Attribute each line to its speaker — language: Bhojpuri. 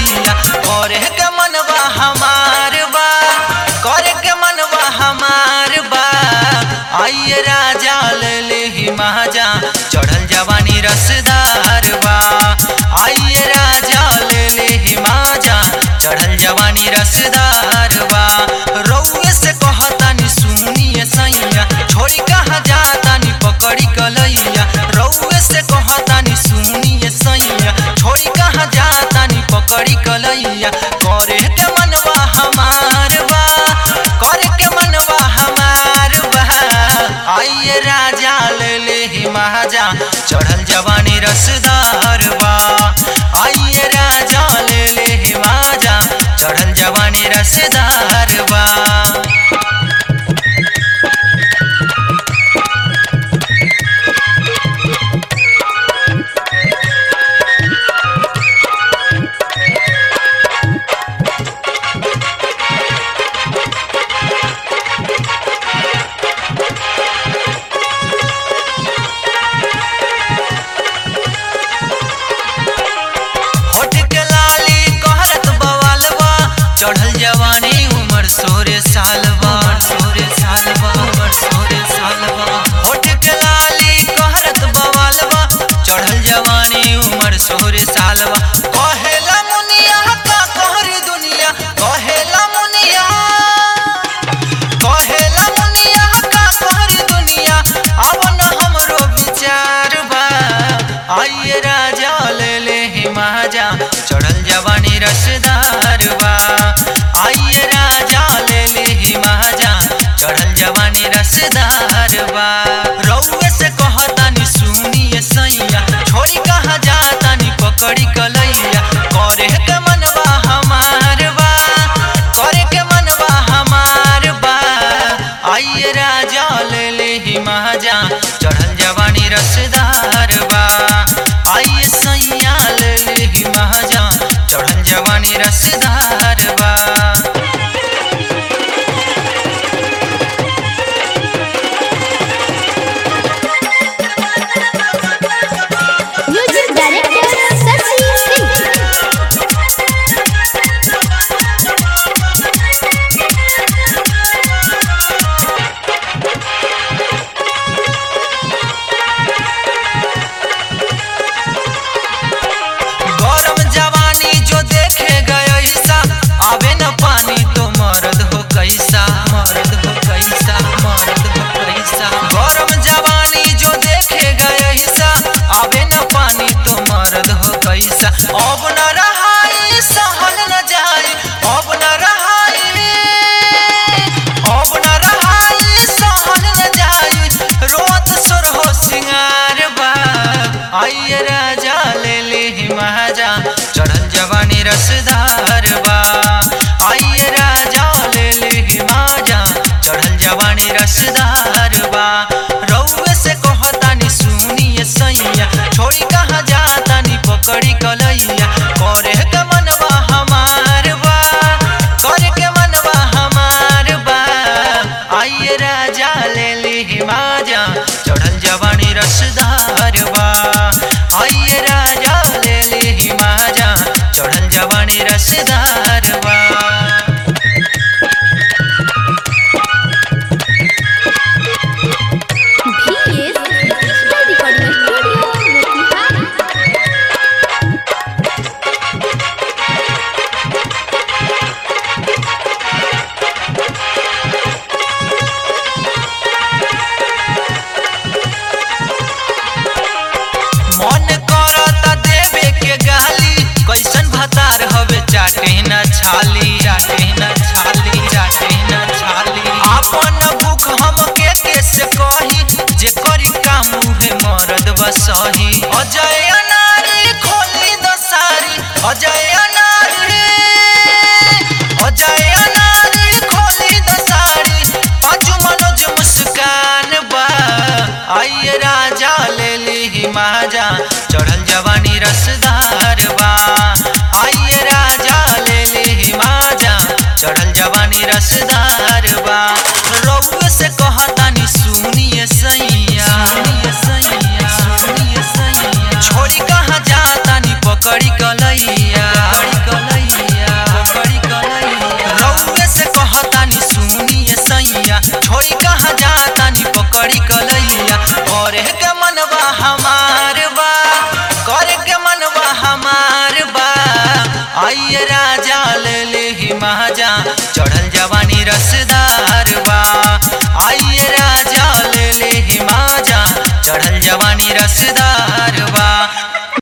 Speaker 1: कलैया करे के मनवा हमार बा करे के मनवा हमार बा आइए राजा ले ले ही महाजा चढ़ल जवानी रसदार बा आइए राजा ले ले ही महाजा चढ़ल जवानी रसदार बा रउए से कहतानी सुनिए सैया छोड़ी कहाँ जातानी पकड़ी कलैया रउए से कहतानी सुनिए सैया छोड़ी कहाँ जातानी पकड़ी कलैया करे के मनवा हमार बा करे के मनवा हमार बा आइए राजा ले ले ही महाजा चढ़ल जवानी रसदार बा आइए राजा ले ले ही महाजा चढ़ल जवानी रसदार बा होठ के लाली कहरत बवालबा चढ़ल जवानी उमर सोरे सालबा सोरे सालबा उमर सोरे सालबा होठ के लाली कहरत बवालबा चढ़ल जवानी उमर सोरे सालबा कहेला मुनिया का कहरी दुनिया कहेला मुनिया कहेला मुनिया का कहरी दुनिया अब न हमरो विचार बा आइए राजा ले ले ही महाजा चढ़ल जवानी रसदार बा आइए राजा ले ले ही महाजा चढ़ल जवानी रसदार बा रउए से कहतानी सुनिए सैया छोड़ी कहाँ जातानी पकड़ी कलैया करे के मनवा हमार बा करे के मनवा हमार बा आइए राजा ले ले ही महाजा चढ़ल जवानी रसदार बा आइए सैया ले ले ही महाजा चढ़ल जवानी रसदार बा
Speaker 2: म्यूजिक डायरेक्टर शशि सिंह
Speaker 1: गरम जवानी जो देखेगा ऐसा आवे न पानी तो मर्द हो कैसा मर्द हो कैसा मर्द हो कैसा गरम जवानी जो देखेगा ऐसा आवे न पानी तो मर्द हो कैसा अब न रहाई सहल न जाई अब न रहाई अब न रहाई सहल न जाई रोत सुर हो सिंगार बा आइए राजा ले ले ही महाजा चढ़ल जवानी रसदार बा आइए राजा ले ले ही महाजा चढ़ल जवानी रसदार बा रउए से कहतानी सुनिए सैया छोड़ी कहाँ जातानी पकड़ी कलैया करे के मनवा हमार बा करे के मनवा हमार बा आइए राजा ले ले ही माजा चढ़ल जवानी रसदार बा आइए राजा ले ले ही माजा चढ़ल जवानी रसदार बा
Speaker 2: VS digital recording studio Motihari
Speaker 1: मन करता देवे के गाली कैसन भतार हवे चाटे न छाली चाटे न छाली चाटे न छाली अपन भूख हम के कैसे कही जे करी काम उहे मरद बसही अजय नारी खोली दसारी अजय नारी अजय नारी खोली दसारी पाँचू मनोज मुस्कान बा आइए राजा ले ली माजा चढ़ल जवानी रसदार बा आइए राजा ले ली माजा चढ़ल जवानी रसदार बा रउए से कहतानी सुनिए सैया सुनिए सैया सुनिए सैया छोड़ी कहाँ जातानी पकड़ी कलैया पकड़ी कलैया राजा ले ले हिमाजा चढ़ल जवानी रसदार बा आइए राजा ले ले हिमाजा चढ़ल जवानी रसदार